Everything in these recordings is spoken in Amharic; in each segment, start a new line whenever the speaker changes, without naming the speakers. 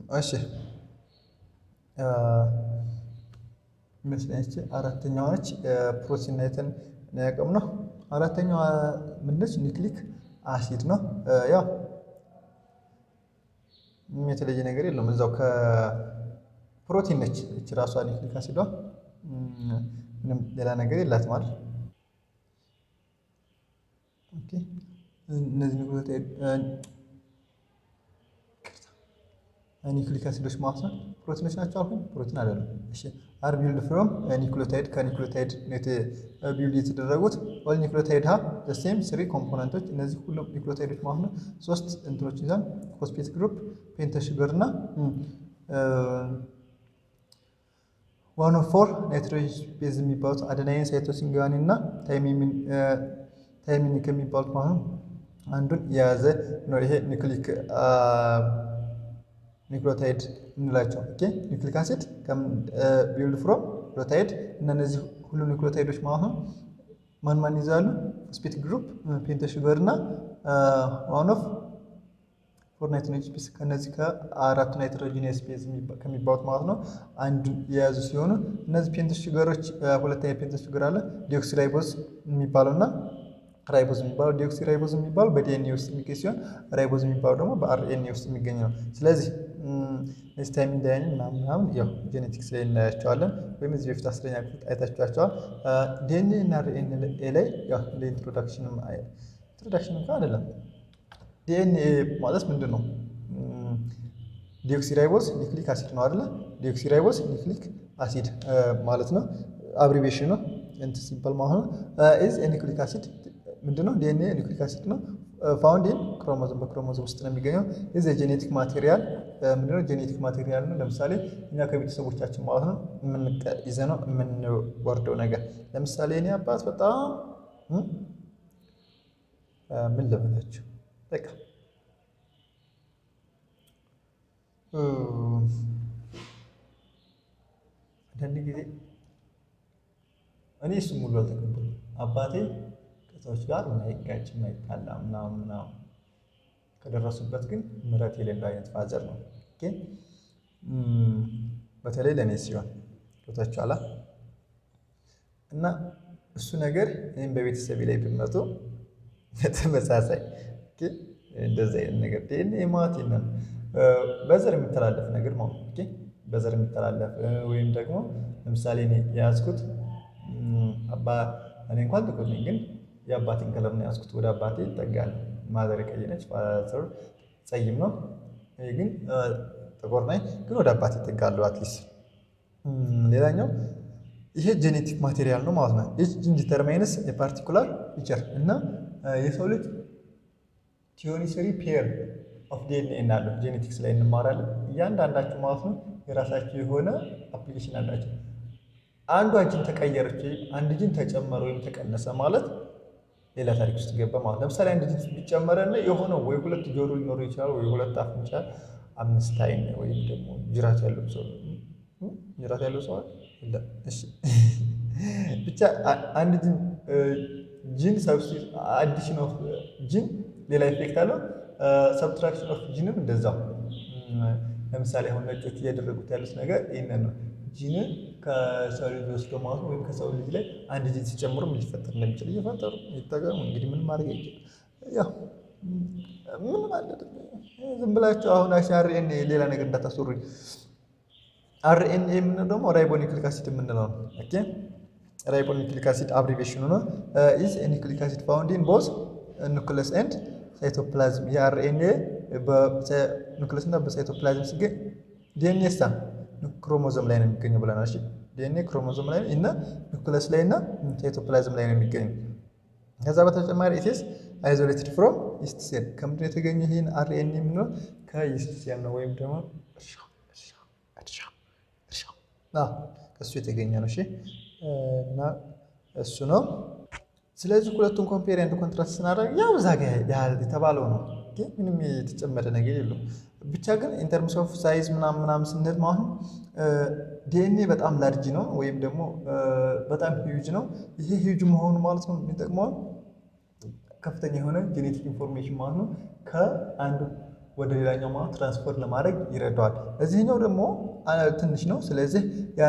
እሺ ይመስለኝ አራተኛዋ ነች። ፕሮቲን አይተን ያቀም ነው። አራተኛዋ ምንድነች? ኒክሊክ አሲድ ነው። ያው ምንም የተለየ ነገር የለውም። እዛው ከፕሮቲን ነች እች ራሷ ኒክሊክ አሲዷ ምንም ሌላ ነገር የላትም አይደል? ኦኬ እነዚህ ኒክሊክ አሲዶች ማለት ነው ፕሮቲኖች ናቸው አልኩኝ። ፕሮቲን አይደለም። እሺ አር ቢልድ ፍሮም ኒክሊዮታይድ ከኒክሊዮታይድ ቢልድ የተደረጉት ኦል ኒክሊዮታይድ ሀብ ዘ ሴም ስሪ ኮምፖነንቶች። እነዚህ ሁሉም ኒክሊዮታይዶች ማለት ነው ሶስት እንትኖች ይዛል ፎስፌት ግሩፕ፣ ፔንተ ሹገር እና ዋን ኦፍ ፎር ናይትሮጅን ቤዝ የሚባሉት አደናይን፣ ሳይቶሲን፣ ጉዋኒን እና ታይሚን ከሚባሉት ማለት ነው አንዱን የያዘ ነው። ይሄ ኒክሊክ ኒክሊዮታይድ እንላቸው። ኦኬ ኒክሊክ አሲድ ቢልድ ፍሮም ኒክሊዮታይድ እና እነዚህ ሁሉ ኒክሊዮታይዶች ማለት ነው ማን ማን ይዛሉ? ፎስፌት ግሩፕ፣ ፔንተ ሹገር እና ዋን ኦፍ ፎር ናይትሮጂን ቤዝ ከነዚህ ከአራቱ ናይትሮጂኒየስ ቤዝ ከሚባሉት ማለት ነው አንዱን የያዙ ሲሆኑ እነዚህ ፔንተ ሹገሮች ሁለተኛ ፔንተ ሹገር አለ ዲኦክሲ ራይቦዝ የሚባለው እና ራይቦዝ የሚባለው ዲኦክሲ ራይቦዝ የሚባለው በዲኤንኤ ውስጥ የሚገኝ ሲሆን ራይቦዝ የሚባለው ደግሞ በአርኤንኤ ውስጥ የሚገኝ ነው። ስለዚህ እነዚህ ታይሚን ዳይኒን ምናምን ምናምን ያው ጄኔቲክስ ላይ እናያቸዋለን ወይም እዚህ በፊት አስረኛ ክፍል አይታችኋቸዋል። ዲኤንኤ እና አርኤንኤ ላይ ያው እንደ ኢንትሮዳክሽንም ኢንትሮዳክሽን እንኳን አይደለም። ዲኤንኤ ማለት ምንድን ነው? ዲኦክሲራይቦዝ ኒክሊክ አሲድ ነው አይደለ? ዲኦክሲራይቦዝ ኒክሊክ አሲድ ማለት ነው። አብሪቬሽን ነው እንትን ሲባል ማለት ነው። ኢዝ ኒክሊክ አሲድ ምንድነው? ዲኤንኤ ኒክሊክ አሲድ ነው። ፋውንድ ኢን ክሮሞዞም በክሮሞዞም ውስጥ ነው የሚገኘው። ኢዝ የጄኔቲክ ማቴሪያል ምንድነው? ጄኔቲክ ማቴሪያል ነው። ለምሳሌ እኛ ከቤተሰቦቻችን ማለት ነው ይዘ ነው የምንወርደው ነገር። ለምሳሌ እኔ አባት በጣም ምን ልበላችሁ በቃ አንዳንድ ጊዜ እኔ እሱ ሙሉ አልተቀበሉ አባቴ ከሰዎች ጋር ማይጋጭ ማይጣላ ምናምን ምናምን ከደረሱበት ግን ምሕረት የሌለው አይነት ፋዘር ነው። ግን በተለይ ለእኔ ሲሆን ቦታችኋላ እና እሱ ነገር እኔም በቤተሰቤ ላይ ቢመጡ በተመሳሳይ እንደዚህ አይነት ነገር ዲኤንኤ ማለት ነው በዘር የሚተላለፍ ነገር ማለት ነው። በዘር የሚተላለፍ ወይም ደግሞ ለምሳሌ እኔ የያዝኩት አባ እኔ እንኳን ጥቁር ነኝ፣ ግን የአባቴን ከለር ነው የያዝኩት። ወደ አባቴ ይጠጋል። ማዘር ቀይ ነች፣ ፋዘር ጸይም ነው። ይሄ ግን ጥቁር ነኝ፣ ግን ወደ አባቴ ይጠጋሉ። አትሊስት ሌላኛው ይሄ ጄኔቲክ ማቴሪያል ነው ማለት ነው። ይህ ዲተርማይንስ የፓርቲኩላር ፊቸር እና የሰው ልጅ ቲዮኒ ስሪ ፔር ኦፍ ዲኤንኤ እናለው ጄኔቲክስ ላይ እንማራለን። እያንዳንዳቸው ማለት ነው የራሳቸው የሆነ አፕሊኬሽን አላቸው። አንዷ ጂን ተቀየረች ወይም አንድ ጂን ተጨመረ ወይም ተቀነሰ ማለት ሌላ ታሪክ ውስጥ ገባ ማለት። ለምሳሌ አንድ ጂን ቢጨመረና የሆነ ወይ ሁለት ጆሮ ሊኖረው ይችላል፣ ወይ ሁለት አፍንጫ፣ አምስት አይን ወይም ደግሞ ጅራት ያለው ሰው ጅራት ያለው ሰው የለም። እሺ ብቻ አንድ ጂን ጂን ሰብስቲት አዲሽን ኦፍ ጂን ሌላ ኢፌክት አለው። ሰብትራክሽን ኦፍ ጂንም እንደዛው። ለምሳሌ አሁን ነጮች እያደረጉት ያሉት ነገር ይህንን ነው። ጂንን ከሰው ልጅ ወስዶ ማለት ነው ወይም ከሰው ልጅ ላይ አንድ ጂን ሲጨምሩ ምን ሊፈጠር እንደሚችል እየፈጠሩ ይጠቀሙ። እንግዲህ ምን ማድረግ ይችል ያው ምን ማለት ዝም ብላችሁ አሁን አሽ አርኤንኤ ሌላ ነገር እንዳታስወሩኝ። አርኤንኤ የምንለው ደግሞ ራይቦኒክሊክ አሲድ የምንለው ነው። ኦኬ ራይቦኒክሊክ አሲድ አብሪቬሽኑ ነው። ኢዝ ኒክሊክ አሲድ ፋውንድ ኢን ቦዝ ኑክለስ ኤንድ ሳይቶፕላዝም የአርኤንኤ በኑክለስ እና በሳይቶፕላዝም ሲገኝ ዲኤንኤ ሳ ክሮሞዞም ላይ ነው የሚገኘው ብለናል። እሺ ዲኤንኤ ክሮሞዞም ላይ እና ኑክለስ ላይ እና ሳይቶፕላዝም ላይ ነው የሚገኘው። ከዛ በተጨማሪ ኢትስ አይዞሌትድ ፍሮም ኢስት ሴል ከምንድን ነው የተገኘ? ይህን አርኤንኤ የምንለው ከኢስት ሴል ነው ወይም ደግሞ ከእሱ የተገኘ ነው። እሺ እና እሱ ነው ስለዚህ ሁለቱን ኮምፔር ኤንድ ኮንትራስት ስናደርግ ያው እዛ ጋ የተባለው ነው፣ ግን ምንም የተጨመረ ነገር የለውም። ብቻ ግን ኢንተርምስ ኦፍ ሳይዝ ምናምን ምናምን ስንል ማለት ነው ዲኤንኤ በጣም ላርጅ ነው ወይም ደግሞ በጣም ሂዩጅ ነው። ይሄ ሂዩጅ መሆኑ ማለት ነው የሚጠቅመው ከፍተኛ የሆነ ጄኔቲክ ኢንፎርሜሽን ማለት ነው ከአንዱ ወደ ሌላኛው ማለት ትራንስፈር ለማድረግ ይረዳዋል። እዚህኛው ደግሞ ትንሽ ነው። ስለዚህ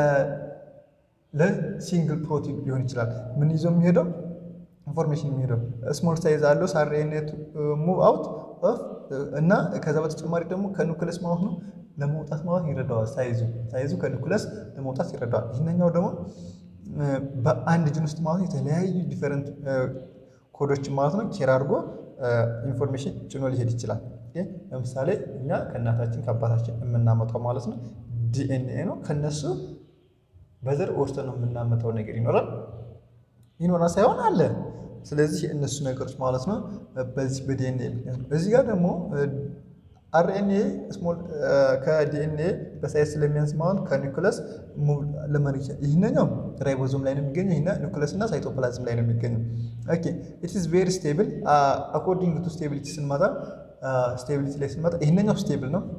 ለሲንግል ፕሮቲን ሊሆን ይችላል። ምን ይዞ የሚሄደው ኢንፎርሜሽን የሚሄደው ስሞል ሳይዝ አለው ሳሬኔት ሙቭ አውት ኦፍ እና ከዛ በተጨማሪ ደግሞ ከኑክለስ ማለት ነው ለመውጣት ማለት ይረዳዋል። ሳይዙ ሳይዙ ከኑክለስ ለመውጣት ይረዳዋል። ይህኛው ደግሞ በአንድ ጅን ውስጥ ማለት የተለያዩ ዲፈረንት ኮዶችን ማለት ነው ኬር አድርጎ ኢንፎርሜሽን ጭኖ ሊሄድ ይችላል። ለምሳሌ እኛ ከእናታችን ከአባታችን የምናመጣው ማለት ነው ዲኤንኤ ነው። ከነሱ በዘር ወስደን ነው የምናመጣው ነገር ይኖራል ይኖራል ሳይሆን አለ። ስለዚህ እነሱ ነገሮች ማለት ነው በዚህ በዲኤንኤ ምክንያት ነው። እዚህ ጋር ደግሞ አርኤንኤ ስሞል ከዲኤንኤ በሳይዝ ስለሚያንስ ማለት ከኒኩለስ ለመን ይህንኛው ራይቦዞም ላይ ነው የሚገኘው። ይህ ኒኩለስ እና ሳይቶፕላዝም ላይ ነው የሚገኘው። ኦኬ ኢት ኢዝ ቬሪ ስቴብል አኮርዲንግ ቱ ስቴቢሊቲ ስንመጣ ስቴቢሊቲ ላይ ስንመጣ ይህንኛው ስቴብል ነው።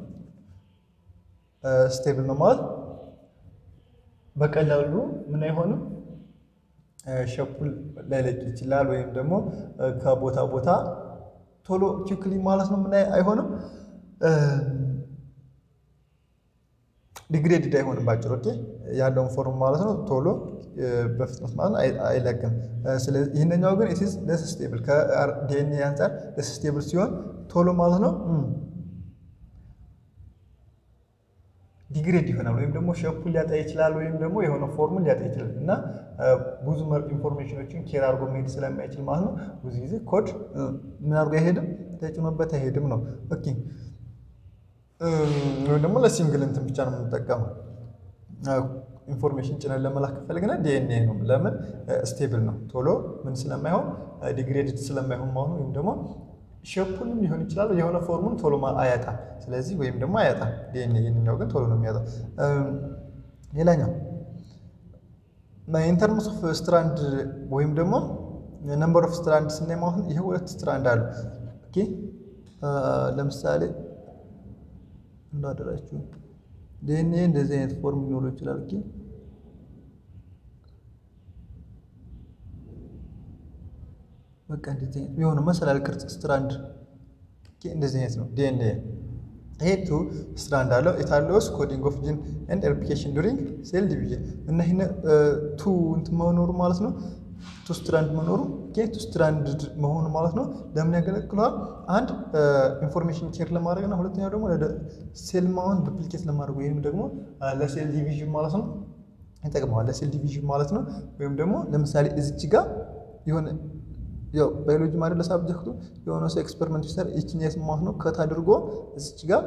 ስቴብል ነው ማለት በቀላሉ ምን አይሆንም ሸፑል ላይለቅ ይችላል። ወይም ደግሞ ከቦታ ቦታ ቶሎ ኪክሊ ማለት ነው ምን አይሆንም ዲግሬድድ አይሆንም። ባጭሩ ኦኬ ያለውን ፎርም ማለት ነው ቶሎ በፍጥነት ማለት ነው አይለቅም። ስለዚህ ይህንኛው ግን ኢትዝ ለስ ስቴብል ከዲኤንኤ አንጻር ለስ ስቴብል ሲሆን ቶሎ ማለት ነው ዲግሬድ ይሆናል ወይም ደግሞ ሸፑን ሊያጣ ይችላል፣ ወይም ደግሞ የሆነ ፎርሙን ሊያጣ ይችላል እና ብዙ ኢንፎርሜሽኖችን ኬር አድርጎ መሄድ ስለማይችል ማለት ነው ብዙ ጊዜ ኮድ ምን አድርጎ አይሄድም ተጭኖበት አይሄድም ነው። ኦኬ ወይም ደግሞ ለሲንግል እንትን ብቻ ነው የምንጠቀመው። ኢንፎርሜሽን ጭነን ለመላክ ከፈለግን ዲኤንኤ ነው። ለምን ስቴብል ነው፣ ቶሎ ምን ስለማይሆን ዲግሬድድ ስለማይሆን ማለት ነው። ወይም ደግሞ ሼፑንም ሊሆን ይችላል የሆነ ፎርሙን ቶሎ አያጣም። ስለዚህ ወይም ደግሞ አያጣም ዲኤንኤ። ይህንኛው ግን ቶሎ ነው የሚያጣው። ሌላኛው ኢንተርምስ ኦፍ ስትራንድ ወይም ደግሞ ነምበር ኦፍ ስትራንድ ስናይ ማለት ይሄ ሁለት ስትራንድ አሉ። ኦኬ ለምሳሌ እንዳደራችሁ ዲኤንኤ እንደዚህ አይነት ፎርም ሊኖረው ይችላል። ኦኬ በቃ እንደዚህ አይነት የሆነ መሰላል ቅርጽ ስትራንድ እንደዚህ አይነት ነው ዲኤንኤ። ይሄ ቱ ስትራንድ አለው ኢታሎስ ኮዲንግ ኦፍ ጂን ኤንድ ሬፕሊኬሽን ዱሪንግ ሴል ዲቪዥን እና ይሄ ቱ እንትን መኖሩ ማለት ነው ቱ ስትራንድ መኖሩ ቱ ስትራንድ መሆኑ ማለት ነው ለምን ያገለግለዋል? አንድ ኢንፎርሜሽን ኬር ለማድረግ እና ሁለተኛው ደግሞ ሴል ማውን ዱፕሊኬት ለማድረግ ወይም ደግሞ ለሴል ዲቪዥን ማለት ነው ይጠቅመዋል። ለሴል ዲቪዥን ማለት ነው ወይም ደግሞ ለምሳሌ እዚች ጋር የሆነ ያው ባዮሎጂ ማለት ለሳብጀክቱ የሆነ ሰው ኤክስፐሪመንት ሲሰራ ይችን የስማት ነው ከት አድርጎ እዚች ጋር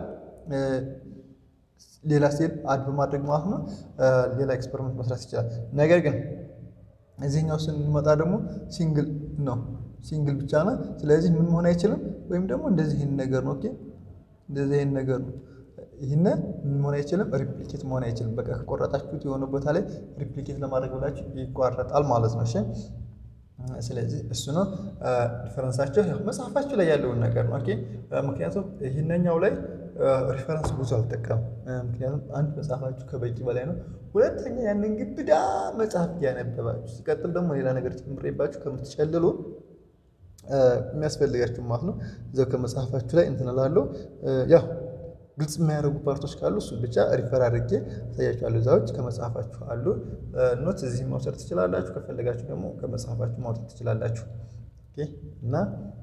ሌላ ሴል አድ በማድረግ ማለት ነው ሌላ ኤክስፐሪመንት መስራት ይችላል። ነገር ግን እዚህኛው ስንመጣ ደግሞ ሲንግል ነው፣ ሲንግል ብቻ ነው። ስለዚህ ምን መሆን አይችልም። ወይም ደግሞ እንደዚህ ይህን ነገር ነው፣ ኦኬ እንደዚህ ይህን ነገር ነው። ይህን ምን መሆን አይችልም፣ ሪፕሊኬት መሆን አይችልም። በቃ ከቆረጣችሁት የሆነ ቦታ ላይ ሪፕሊኬት ለማድረግ ብላችሁ ይቋረጣል ማለት ነው። እሺ ስለዚህ እሱ ነው ሪፈረንሳቸው መጽሐፋችሁ ላይ ያለውን ነገር ነው። ኦኬ ምክንያቱም ይህነኛው ላይ ሪፈረንስ ብዙ አልጠቀም። ምክንያቱም አንድ መጽሐፋችሁ ከበቂ በላይ ነው። ሁለተኛ ያንን ግብዳ መጽሐፍ ያነበባችሁ ሲቀጥል ደግሞ ሌላ ነገር ጨምሬባችሁ ከምትጨልሉ የሚያስፈልጋችሁ ማለት ነው እዛው ከመጽሐፋችሁ ላይ እንትን እላለሁ ያው ግልጽ የማያደርጉ ፓርቶች ካሉ እሱ ብቻ ሪፈር አድርጌ አሳያችኋለሁ። እዛዎች ከመጽሐፋችሁ አሉ ኖት እዚህ መውሰድ ትችላላችሁ። ከፈለጋችሁ ደግሞ ከመጽሐፋችሁ ማውጣት ትችላላችሁ። እና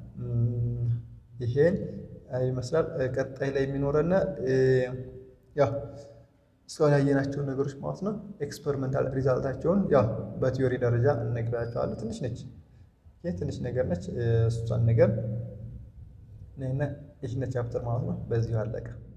ይሄን ይመስላል። ቀጣይ ላይ የሚኖረና ያው እስካሁን ያየናቸውን ነገሮች ማለት ነው ኤክስፐሪመንታል ሪዛልታቸውን ያው በቲዮሪ ደረጃ እነግራቸዋለሁ። ትንሽ ነች፣ ትንሽ ነገር ነች። እሷን ነገር ይህነ ቻፕተር ማለት ነው በዚሁ አለቀ።